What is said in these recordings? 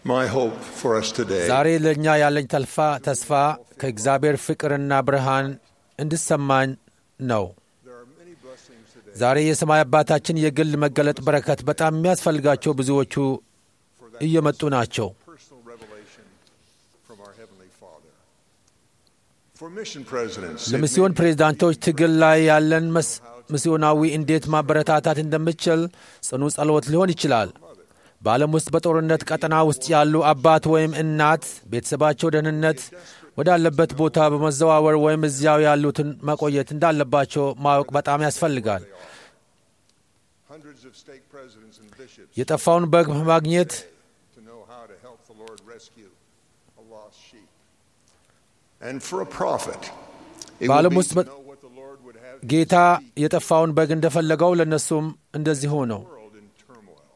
My hope for us today ዛሬ ለእኛ ያለኝ ተልፋ ተስፋ ከእግዚአብሔር ፍቅርና ብርሃን እንድሰማኝ ነው። ዛሬ የሰማይ አባታችን የግል መገለጥ በረከት በጣም የሚያስፈልጋቸው ብዙዎቹ እየመጡ ናቸው። personal revelation from our Heavenly Father. For mission presidents, it ለሚስዮን ፕሬዝዳንቶች ትግል ላይ ያለን መስ- ሚስዮናዊ እንዴት ማበረታታት እንደምችል ጽኑ ጸሎት ሊሆን ይችላል። በዓለም ውስጥ በጦርነት ቀጠና ውስጥ ያሉ አባት ወይም እናት ቤተሰባቸው ደህንነት ወዳለበት ቦታ በመዘዋወር ወይም እዚያው ያሉትን መቆየት እንዳለባቸው ማወቅ በጣም ያስፈልጋል። hundreds of stake presidents and bishops የጠፋውን በግ ማግኘት to know how to help the Lord rescue a lost sheep. And for a prophet, it በዓለም would be ውስጥ to በ- know what the Lord would have ጌታ የጠፋውን በግ እንደፈለገው ለእነሱም እንደዚሁ ነው። the world in turmoil.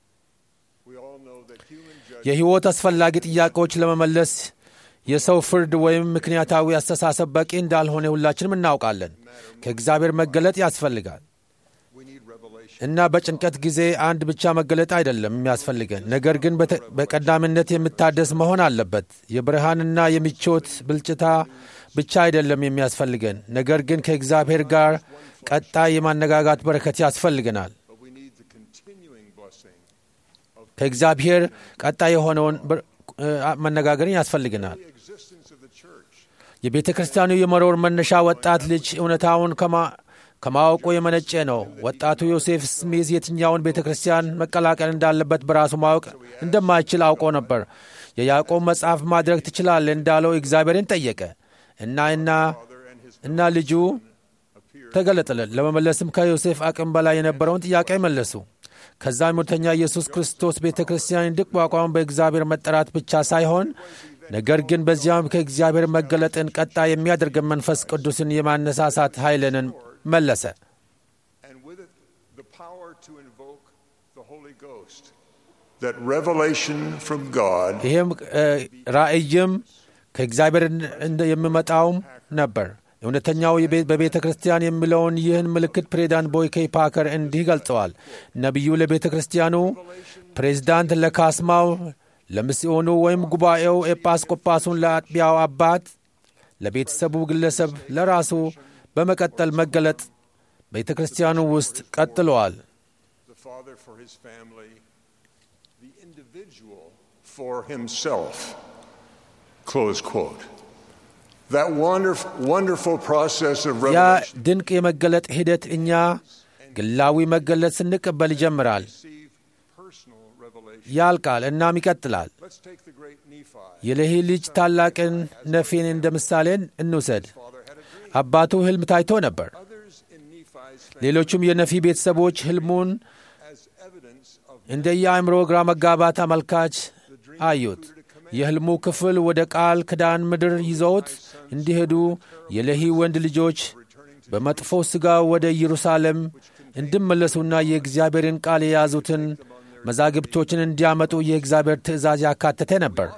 We all know that human judgment የሕይወት አስፈላጊ ጥያቄዎች ለመመለስ የሰው ፍርድ ወይም ምክንያታዊ አስተሳሰብ በቂ እንዳልሆነ ሁላችንም እናውቃለን። ከእግዚአብሔር መገለጥ ያስፈልጋል we need revelation. እና በጭንቀት ጊዜ አንድ ብቻ መገለጥ አይደለም የሚያስፈልገን፣ ነገር ግን በተ- በቀዳሚነት የሚታደስ መሆን አለበት። የብርሃንና የምቾት ብልጭታ ብቻ አይደለም የሚያስፈልገን፣ ነገር ግን ከእግዚአብሔር ጋር ቀጣይ የማነጋጋት በረከት ያስፈልገናል። But we need the continuing blessing ከእግዚአብሔር ቀጣይ የሆነውን ብር- እ- መነጋገርን ያስፈልገናል። the existence of the church. የቤተ ክርስቲያኑ የመኖር መነሻ ወጣት ልጅ እውነታውን ከማ- ከማወቁ የመነጨ ነው። ወጣቱ ዮሴፍ ስሚዝ የትኛውን ቤተ ክርስቲያን መቀላቀል እንዳለበት በራሱ ማወቅ እንደማይችል አውቆ ነበር። የያዕቆብ መጽሐፍ ማድረግ ትችላለህ እንዳለው እግዚአብሔርን ጠየቀ እና እና እና ልጁ ተገለጠለን። ለመመለስም ከዮሴፍ አቅም በላይ የነበረውን ጥያቄ መለሱ። ከዛም እውነተኛ ኢየሱስ ክርስቶስ ቤተ ክርስቲያን እንዲቋቋም በእግዚአብሔር መጠራት ብቻ ሳይሆን ነገር ግን በዚያም ከእግዚአብሔር መገለጥን ቀጣይ የሚያደርገን መንፈስ ቅዱስን የማነሳሳት ኃይልንን መለሰ። and with it the power to invoke the Holy Ghost. That revelation from God ይህም እ፣ ራእይም ከእግዚአብሔር እንደ የሚመጣውም ነበር። እውነተኛው የቤ- በቤተ ክርስቲያን የሚለውን ይህን ምልክት ፕሬዚዳንት ቦይኬይ ፓከር እንዲህ ገልጸዋል። ነቢዩ ለቤተ ክርስቲያኑ፣ ፕሬዚዳንት ለካስማው፣ ለሚስዮኑ ወይም ጉባኤው፣ ኤጲስቆጶሱን ለአጥቢያው አባት፣ ለቤተሰቡ ግለሰብ፣ ለራሱ በመቀጠል መገለጥ ቤተ ክርስቲያኑ ውስጥ ቀጥለዋል። the Father for his family, the individual for himself. Close quote. That wonderful, wonderful process of ያ revelation ድንቅ የመገለጥ ሂደት እኛ ግላዊ መገለጥ ስንቀበል ይጀምራል፣ receive personal revelation. ያልቃል፣ እናም ይቀጥላል። Let's take the great Nephi. የሌሂ ልጅ ታላቅን ነፊን እንደ ምሳሌን እንውሰድ። Father had a dream. አባቱ ሕልም ታይቶ ነበር። Others in Nephi's family ሌሎቹም የነፊ ቤተሰቦች ሕልሙን as evidence of እንደ የአእምሮ ግራ መጋባት አመልካች አዩት። የሕልሙ ክፍል ወደ ቃል ክዳን ምድር ይዘውት እንዲሄዱ የሌሂ ወንድ ልጆች በመጥፎ ሥጋ ወደ ኢየሩሳሌም እንዲመለሱና የእግዚአብሔርን ቃል የያዙትን መዛግብቶችን እንዲያመጡ የእግዚአብሔር ትእዛዝ ያካተተ ነበር።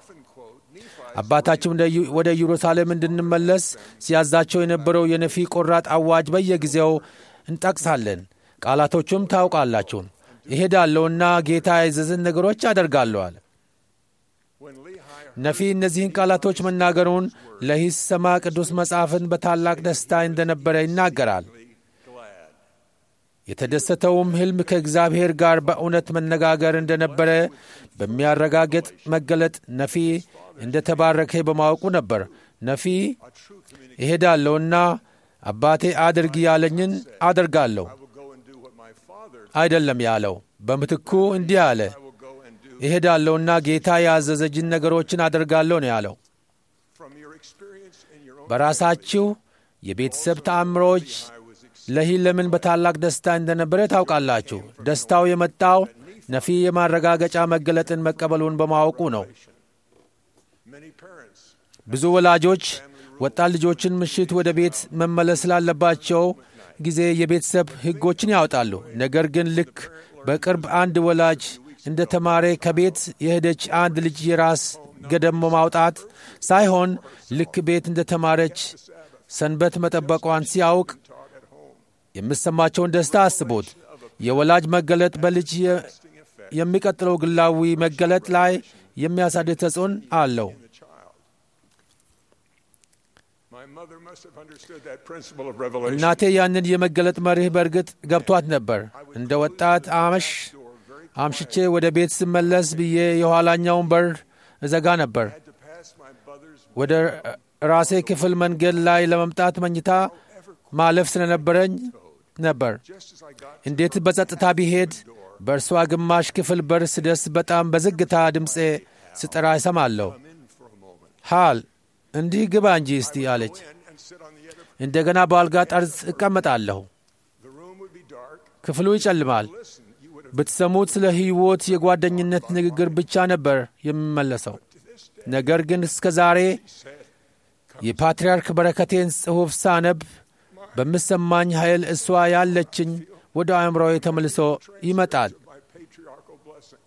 አባታችን ወደ ኢዩ- ወደ ኢየሩሳሌም እንድንመለስ ሲያዛቸው የነበረው የነፊ ቆራጥ አዋጅ በየጊዜው እንጠቅሳለን። ቃላቶቹም ታውቃላችሁ። እሄዳለሁና ጌታ ያዘዘን ነገሮች አደርጋለሁ አለ። when Lehi ነፊ እነዚህን ቃላቶች መናገሩን ለሂ ሲሰማ ቅዱስ መጽሐፍን በታላቅ ደስታ እንደነበረ ይናገራል። glad. የተደሰተውም ሕልም ከእግዚአብሔር ጋር በእውነት መነጋገር እንደነበረ በሚያረጋግጥ መገለጥ ነፊ እንደ ተባረከ በማወቁ ነበር። ነፊ እሄዳለሁና አባቴ አድርግ ያለኝን አደርጋለሁ I will go and do what my father አይደለም ያለው። በምትኩ እንዲህ አለ፣ I will go and do እሄዳለሁና ጌታ ያዘዘጅን ነገሮችን አደርጋለሁ ነው ያለው። from your experience in your own በራሳችሁ የቤተሰብ ተአምሮች I was ex- ለሂ ለምን በታላቅ ደስታ እንደነበረ ታውቃላችሁ። ደስታው የመጣው ነፊ የማረጋገጫ መገለጥን መቀበሉን በማወቁ ነው። many parents ብዙ ወላጆች ወጣት ልጆችን ምሽት ወደ ቤት መመለስ ስላለባቸው ጊዜ የቤተሰብ ሕጎችን ያወጣሉ። ነገር ግን ልክ በቅርብ አንድ ወላጅ እንደ ተማረ ከቤት የሄደች አንድ ልጅ የራስ ገደም ማውጣት ሳይሆን ልክ ቤት እንደ ተማረች ሰንበት መጠበቋን ሲያውቅ የምሰማቸውን ደስታ አስቦት የወላጅ መገለጥ በልጅ የ- የሚቀጥለው ግላዊ መገለጥ ላይ የሚያሳድግ ተጽዕኖ አለው። in the child. My mother must have understood that principle of revelation. እናቴ ያንን የመገለጥ መርህ በእርግጥ ገብቷት ነበር። እንደ ወጣት አመሽ Door very አምሽቼ ወደ ቤት ስመለስ ብዬ የኋላኛውን በር እዘጋ ነበር። had to pass my mother's ወደ ራሴ ክፍል መንገድ ላይ ለመምጣት መኝታ ማለፍ ስለነበረኝ ነበር። just as I got እንዴት በጸጥታ ቢሄድ በእርሷ ግማሽ ክፍል በር ስደርስ በጣም በዝግታ ድምፄ ስጠራ ይሰማለሁ። come in for a moment. ሃል እንዲህ ግባ እንጂ እስቲ አለች። Go in and sit on the other. እንደገና በአልጋ ጠርዝ እቀመጣለሁ። The room would be dark. ክፍሉ ይጨልማል። Listen, you would have ብትሰሙት ስለ ሕይወት የጓደኝነት ንግግር ብቻ ነበር የሚመለሰው። to this day ነገር ግን እስከ ዛሬ said, የፓትርያርክ በረከቴን ጽሑፍ ሳነብ በምሰማኝ ኃይል እሷ ያለችኝ ወደ አእምሮዬ ተመልሶ ይመጣል። of my patriarchal blessing.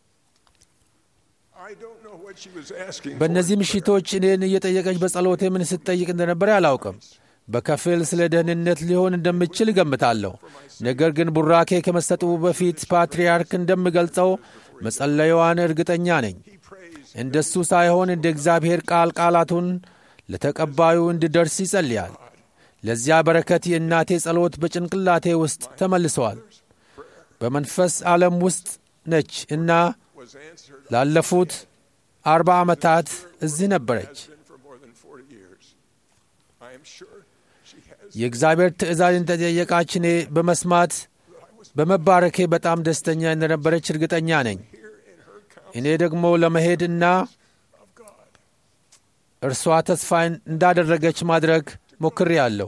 I don't know what she was asking በእነዚህ for. ምሽቶች እኔን እየጠየቀች በጸሎቴ ምን ስትጠይቅ እንደነበረ አላውቅም። በከፊል ስለ ደህንነት ሊሆን እንደምችል እገምታለሁ። ነገር ግን ቡራኬ ከመሰጡ በፊት ፓትርያርክ እንደምገልጸው መጸለያዋን እርግጠኛ ነኝ። He prays እንደሱ ሳይሆን እንደ እግዚአብሔር ቃል ቃላቱን ለተቀባዩ እንዲደርስ ይጸልያል። ለዚያ በረከት የእናቴ ጸሎት በጭንቅላቴ ውስጥ ተመልሰዋል። በመንፈስ ዓለም ውስጥ ነች እና was answered ላለፉት አርባ ዓመታት እዚህ ነበረች። has been for more than 40 years. I am sure she has የእግዚአብሔር ትእዛዝ እንደጠየቃች እኔ በመስማት በመባረኬ በጣም ደስተኛ እንደነበረች እርግጠኛ ነኝ። here in her counsel እኔ ደግሞ ለመሄድ እና of God. እርሷ ተስፋ እንዳደረገች ማድረግ ሞክሬአለሁ።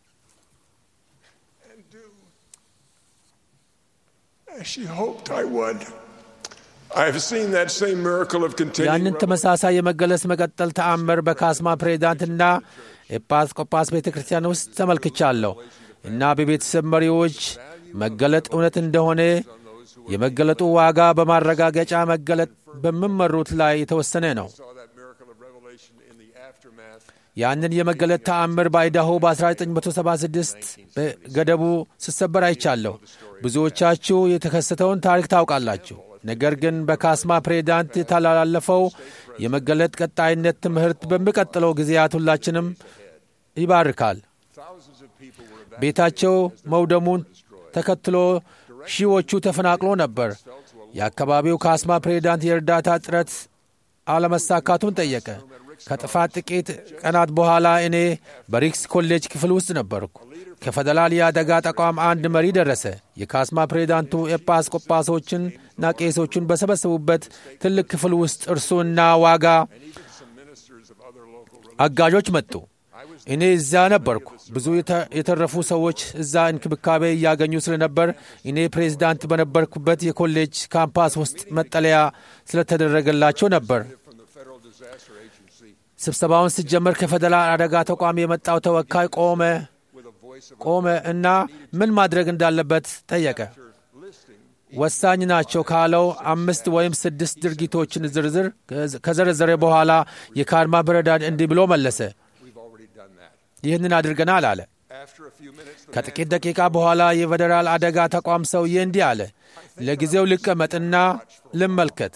and do as she hoped I would. I have seen that same miracle of continuing ያንን revelation ተመሳሳይ የመገለጽ መቀጠል ተአምር በካስማ ፕሬዚዳንትና ኤጲስቆጶስ ቤተ ክርስቲያን ውስጥ ተመልክቻለሁ እና በቤተሰብ መሪዎች መገለጥ እውነት እንደሆነ የመገለጡ ዋጋ በማረጋገጫ መገለጥ በሚመሩት ላይ የተወሰነ ነው። saw that miracle of revelation in the aftermath ያንን የመገለጥ ተአምር በአይዳሆ በ1976 በገደቡ ስሰበር አይቻለሁ። ብዙዎቻችሁ የተከሰተውን ታሪክ ታውቃላችሁ። ነገር ግን በካስማ ፕሬዚዳንት የተላለፈው የመገለጥ ቀጣይነት ትምህርት በሚቀጥለው ጊዜያት ሁላችንም ይባርካል። thousands of people were evacuated ቤታቸው መውደሙን ተከትሎ ሺዎቹ ተፈናቅሎ ነበር። የአካባቢው ካስማ ፕሬዚዳንት የእርዳታ ጥረት አለመሳካቱን ጠየቀ። ከጥፋት ጥቂት ቀናት በኋላ እኔ በሪክስ ኮሌጅ ክፍል ውስጥ ነበርኩ። ከፌደራል የአደጋ ተቋም አንድ መሪ ደረሰ። የካስማ ፕሬዚዳንቱ ኤጲስቆጶሶችንና ቄሶቹን በሰበሰቡበት ትልቅ ክፍል ውስጥ እርሱና ዋጋ some ministers of other local አጋዦች መጡ። እኔ እዚያ ነበርኩ። ብዙ የተ- የተረፉ ሰዎች እዛ እንክብካቤ እያገኙ ስለነበር እኔ ፕሬዚዳንት በነበርኩበት የኮሌጅ ካምፓስ ውስጥ መጠለያ ስለተደረገላቸው ነበር። from the Federal Disaster Agency ስብሰባውን ሲጀመር ከፌደራል አደጋ ተቋም የመጣው ተወካይ ቆመ with a voice of ቆመ እና ምን ማድረግ እንዳለበት ጠየቀ። listing ወሳኝ ናቸው ካለው አምስት ወይም ስድስት ድርጊቶችን ዝርዝር ከዘረዘረ በኋላ የካድማ ፕሬዚዳንት እንዲህ ብሎ መለሰ። we've already done that. ይህንን አድርገናል አለ። After a few minutes the ከጥቂት ደቂቃ በኋላ የፌዴራል አደጋ ተቋም ሰውዬ እንዲህ አለ፣ ለጊዜው ልቀመጥና ልመልከት።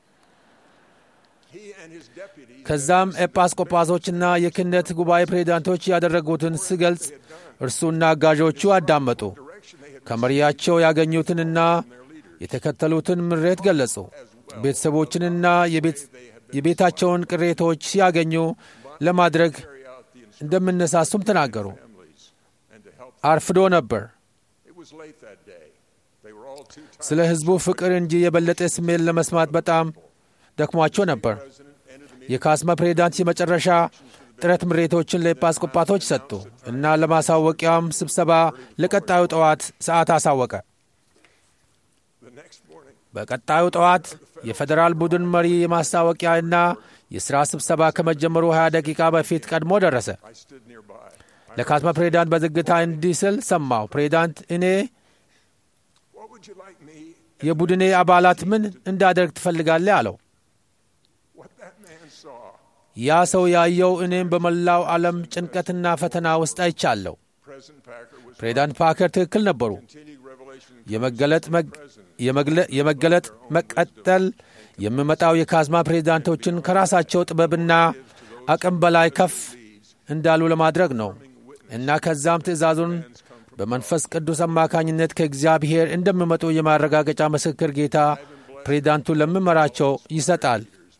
he and his deputies ከዛም ኤጲስቆጶሶችና የክህነት ጉባኤ ፕሬዚዳንቶች ያደረጉትን ስገልጽ እርሱና አጋዦቹ አዳመጡ። direction they had ከመሪያቸው ያገኙትንና የተከተሉትን ምሬት ገለጹ። ቤተሰቦችንና የቤት- የቤታቸውን ቅሬታዎች ሲያገኙ ለማድረግ carry out the instructions እንደምነሳሱም ተናገሩ። families and to help አርፍዶ ነበር። it was late that day. They were all too tired. ስለ ሕዝቡ ፍቅር እንጂ የበለጠ ስሜት ለመስማት በጣም ደክሟቸው ነበር። President ended the meeting የካስማ ፕሬዚዳንት የመጨረሻ ጥረት ምሬቶችን ለኤጲስቆጶሶች ሰጡ እና ለማሳወቂያም ስብሰባ ለቀጣዩ ጠዋት ሰዓት አሳወቀ። the next morning. በቀጣዩ ጠዋት የፌዴራል ቡድን መሪ የማስታወቂያና የሥራ ስብሰባ ከመጀመሩ 20 ደቂቃ በፊት ቀድሞ ደረሰ። I stood nearby. I ለካስማ ፕሬዚዳንት በዝግታ እንዲህ ስል ሰማሁ። ፕሬዚዳንት፣ እኔ what would you like me የቡድኔ አባላት ምን እንዳደርግ ትፈልጋለህ? አለው። what that man saw ያ ሰው ያየው እኔም በመላው ዓለም ጭንቀትና ፈተና ውስጥ አይቻለሁ። President Packer was ፕሬዚዳንት ፓከር ትክክል ነበሩ። continuing revelation የመገለጥ መግ- የመግለ- የመገለጥ መቀጠል የሚመጣው የካዝማ ፕሬዚዳንቶችን ከራሳቸው ጥበብና አቅም በላይ ከፍ እንዳሉ ለማድረግ ነው እና ከዛም ትእዛዙን በመንፈስ ቅዱስ አማካኝነት ከእግዚአብሔር እንደሚመጡ የማረጋገጫ ምስክር ጌታ ፕሬዚዳንቱ ለሚመራቸው ይሰጣል።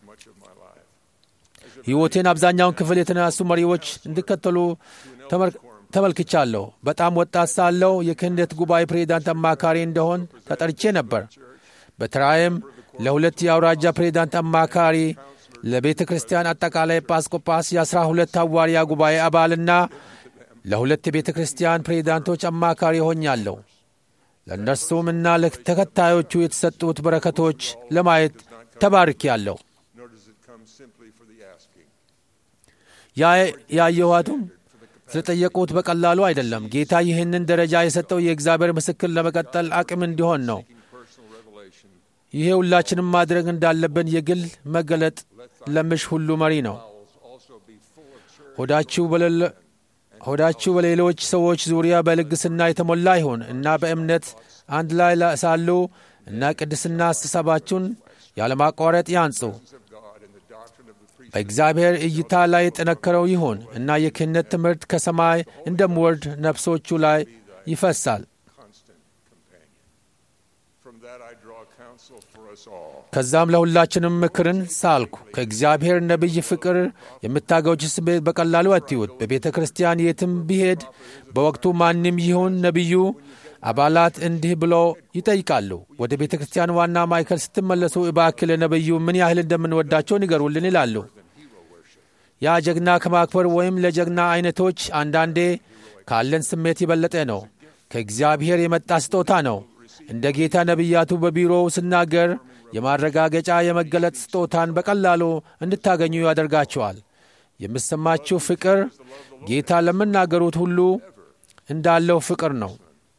ሕይወቴን አብዛኛውን ክፍል የተነሱ መሪዎች እንዲከተሉ ተመልክቻለሁ። በጣም ወጣት ሳለሁ የክህነት ጉባኤ ፕሬዚዳንት አማካሪ እንደሆን ተጠርቼ ነበር። በተራይም ለሁለት የአውራጃ ፕሬዚዳንት አማካሪ፣ ለቤተ ክርስቲያን አጠቃላይ ጳስቆጳስ፣ የአስራ ሁለት ሐዋርያ ጉባኤ አባልና ለሁለት የቤተ ክርስቲያን ፕሬዚዳንቶች አማካሪ ሆኛለሁ። ለእነርሱም እና ለተከታዮቹ የተሰጡት በረከቶች ለማየት ተባርኬአለሁ። ያየኋቱም ስለጠየቁት በቀላሉ አይደለም። ጌታ ይህንን ደረጃ የሰጠው የእግዚአብሔር ምስክር ለመቀጠል አቅም እንዲሆን ነው። ይሄ ሁላችንም ማድረግ እንዳለብን የግል መገለጥ ለምሽ ሁሉ መሪ ነው። ሆዳችሁ በሌሎች ሰዎች ዙሪያ በልግስና የተሞላ ይሁን እና በእምነት አንድ ላይ ሳሉ እና ቅድስና አስተሳባችሁን ያለማቋረጥ ያንጹ። በእግዚአብሔር እይታ ላይ የጠነከረው ይሁን እና የክህነት ትምህርት ከሰማይ እንደምወርድ ነፍሶቹ ላይ ይፈሳል። ከዛም ለሁላችንም ምክርን ሳልኩ። ከእግዚአብሔር ነቢይ ፍቅር የምታገውች ስሜት በቀላሉ አትዩት። በቤተ ክርስቲያን የትም ቢሄድ በወቅቱ ማንም ይሁን ነቢዩ አባላት እንዲህ ብሎ ይጠይቃሉ። ወደ ቤተ ክርስቲያን ዋና ማዕከል ስትመለሱ እባክህ ለነቢዩ ምን ያህል እንደምንወዳቸው ንገሩልን ይላሉ። ያ ጀግና ከማክበር ወይም ለጀግና አይነቶች አንዳንዴ ካለን ስሜት የበለጠ ነው። ከእግዚአብሔር የመጣ ስጦታ ነው። እንደ ጌታ ነቢያቱ በቢሮው ስናገር የማረጋገጫ የመገለጥ ስጦታን በቀላሉ እንድታገኙ ያደርጋቸዋል። የምሰማችሁ ፍቅር ጌታ ለምናገሩት ሁሉ እንዳለው ፍቅር ነው።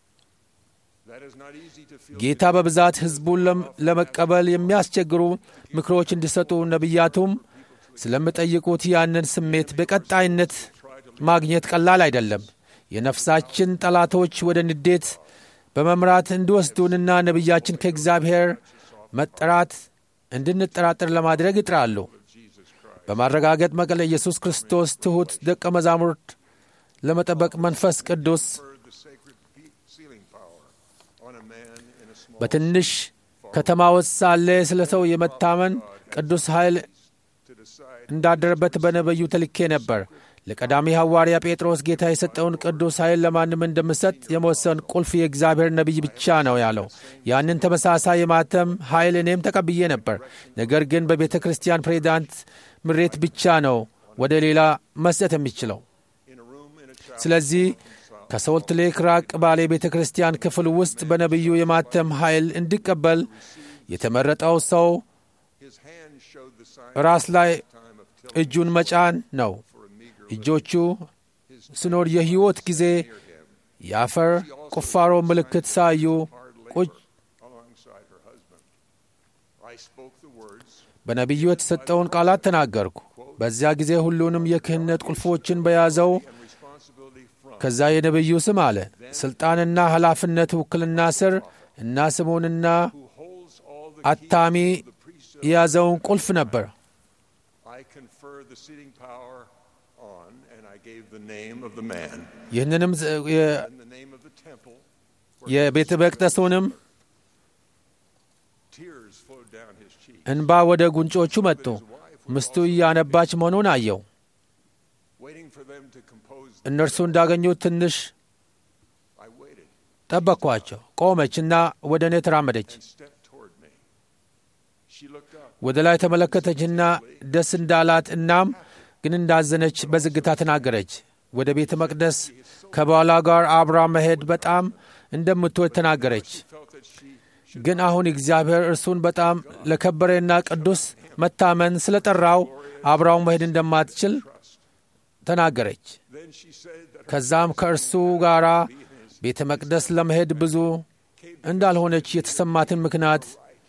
ጌታ በብዛት ሕዝቡን ለመቀበል የሚያስቸግሩ ምክሮች እንዲሰጡ ነቢያቱም ስለምጠይቁት ያንን ስሜት በቀጣይነት ማግኘት ቀላል አይደለም። የነፍሳችን ጠላቶች ወደ ንዴት በመምራት እንዲወስዱንና ነቢያችን ከእግዚአብሔር መጠራት እንድንጠራጠር ለማድረግ ይጥራሉ። በማረጋገጥ መቀለ ኢየሱስ ክርስቶስ ትሑት ደቀ መዛሙርት ለመጠበቅ መንፈስ ቅዱስ በትንሽ ከተማ ውስጥ ሳለ ስለ ሰው የመታመን ቅዱስ ኃይል እንዳደረበት በነቢዩ ተልኬ ነበር። ለቀዳሚ ሐዋርያ ጴጥሮስ ጌታ የሰጠውን ቅዱስ ኃይል ለማንም እንደምሰጥ የመወሰን ቁልፍ የእግዚአብሔር ነቢይ ብቻ ነው ያለው። ያንን ተመሳሳይ የማተም ኃይል እኔም ተቀብዬ ነበር። ነገር ግን በቤተ ክርስቲያን ፕሬዚዳንት ምሬት ብቻ ነው ወደ ሌላ መስጠት የሚችለው። ስለዚህ ከሶልት ሌክ ራቅ ባለ የቤተ ክርስቲያን ክፍል ውስጥ በነቢዩ የማተም ኃይል እንዲቀበል የተመረጠው ሰው ራስ ላይ እጁን መጫን ነው። እጆቹ ስኖር የሕይወት ጊዜ የአፈር ቁፋሮ ምልክት ሳዩ ቁጭ በነቢዩ የተሰጠውን ቃላት ተናገርኩ። በዚያ ጊዜ ሁሉንም የክህነት ቁልፎችን በያዘው ከዛ የነቢዩ ስም አለ ሥልጣንና ኃላፊነት ውክልና ስር እና ስሙንና አታሚ የያዘውን ቁልፍ ነበር። ይህንንም የቤተ መቅደሱንም እንባ ወደ ጉንጮቹ መጡ። ምስቱ እያነባች መሆኑን አየው። እነርሱ እንዳገኙት ትንሽ ጠበቅኳቸው። ቆመችና ወደ እኔ ተራመደች። ወደ ላይ ተመለከተችና ደስ እንዳላት እናም ግን እንዳዘነች በዝግታ ተናገረች። ወደ ቤተ መቅደስ ከባሏ ጋር አብራ መሄድ በጣም እንደምትወድ ተናገረች። ግን አሁን እግዚአብሔር እርሱን በጣም ለከበረና ቅዱስ መታመን ስለ ጠራው አብራው መሄድ እንደማትችል ተናገረች። ከዛም ከእርሱ ጋር ቤተ መቅደስ ለመሄድ ብዙ እንዳልሆነች የተሰማትን ምክንያት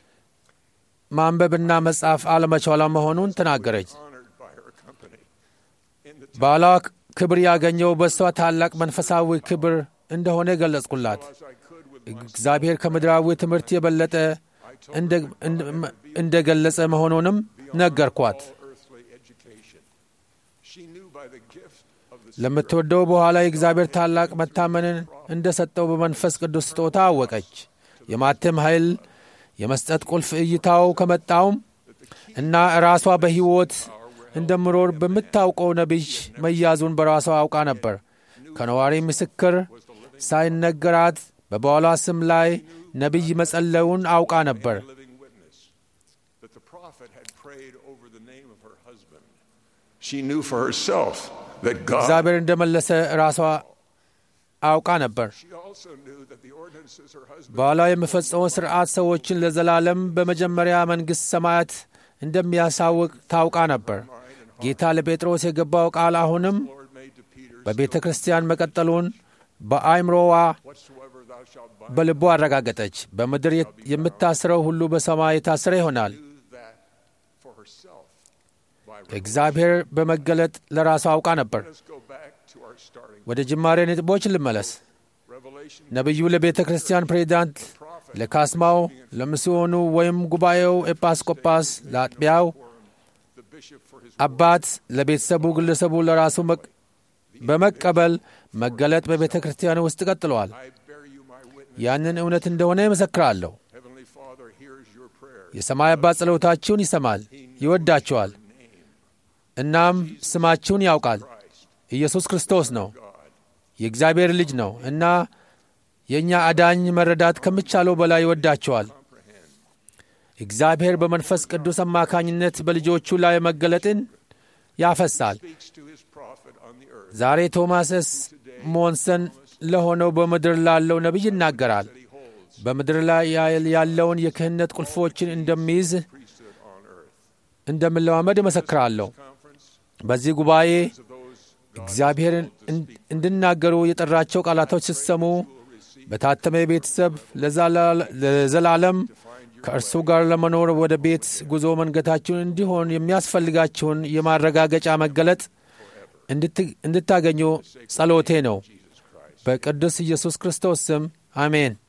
ማንበብና መጻፍ አለመቻሏ መሆኑን ተናገረች። ባሏ ክብር ያገኘው በእሷ ታላቅ መንፈሳዊ ክብር እንደሆነ ገለጽኩላት። እግዚአብሔር ከምድራዊ ትምህርት የበለጠ እንደ ገለጸ መሆኑንም ነገርኳት። all earthly education. She knew by the gift of the ለምትወደው በኋላ የእግዚአብሔር ታላቅ መታመንን እንደ ሰጠው በመንፈስ ቅዱስ ስጦታ አወቀች። የማተም ኃይል የመስጠት ቁልፍ እይታው ከመጣውም እና ራሷ በሕይወት እንደምኖር በምታውቀው ነቢይ መያዙን በራሷ አውቃ ነበር። ከነዋሪ ምስክር ሳይነገራት በባሏ ስም ላይ ነቢይ መጸለዩን አውቃ ነበር። living witness that the prophet had prayed over the name of her husband. She knew for herself that God. እግዚአብሔር እንደመለሰ ራሷ አውቃ ነበር። She also knew that the ordinances her husband ባሏ የሚፈጸመው ሥርዓት ሰዎችን ለዘላለም በመጀመሪያ መንግሥት ሰማያት እንደሚያሳውቅ ታውቃ ነበር። ጌታ ለጴጥሮስ የገባው ቃል አሁንም Lord made to Peter, በቤተ ክርስቲያን መቀጠሉን በአይምሮዋ whatsoever thou shalt bind, በልቦ አረጋገጠች። በምድር የምታስረው ሁሉ በሰማይ የታሰረ ይሆናል። knew that for herself. By እግዚአብሔር በመገለጥ ለራሷ አውቃ ነበር። Let us go back to our starting. ወደ ጅማሬ ነጥቦች ልመለስ። Revelation ነቢዩ ለቤተ ክርስቲያን ፕሬዚዳንት፣ ለካስማው፣ ለሚስዮኑ ወይም ጉባኤው ኤጲስቆጶስ፣ ለአጥቢያው the bishop for his አባት፣ ለቤተሰቡ፣ ግለሰቡ ለራሱ መቅ- በመቀበል መገለጥ በቤተ ክርስቲያን ውስጥ ቀጥለዋል። I bear you my witness. ያንን እውነት እንደሆነ ይመሰክራለሁ። Heavenly Father hears your prayer. የሰማይ አባት ጸሎታችሁን ይሰማል፣ ይወዳችኋል፣ እናም ስማችሁን ያውቃል። ኢየሱስ ክርስቶስ ነው፣ የእግዚአብሔር ልጅ ነው እና የእኛ አዳኝ መረዳት ከሚቻለው በላይ ይወዳችኋል። እግዚአብሔር በመንፈስ ቅዱስ አማካኝነት በልጆቹ ላይ መገለጥን ያፈሳል። Speaks to his prophet on the earth. ዛሬ ቶማስ ኤስ ሞንሰን ለሆነው በምድር ላለው ነቢይ ይናገራል። በምድር ላይ ያለውን የክህነት ቁልፎችን እንደሚይዝ Priesthood on earth. እንደምለማመድ እመሰክራለሁ። Conference በዚህ ጉባኤ of those እግዚአብሔርን እን- እንድናገሩ የጠራቸው ቃላቶች ስትሰሙ በታተመ ቤተሰብ ለዛላ- ለዘላለም ከእርሱ ጋር ለመኖር ወደ ቤት ጉዞ መንገታችሁን እንዲሆን የሚያስፈልጋችሁን የማረጋገጫ መገለጥ እንድት- እንድታገኙ ጸሎቴ ነው። በቅዱስ ኢየሱስ ክርስቶስ ስም አሜን።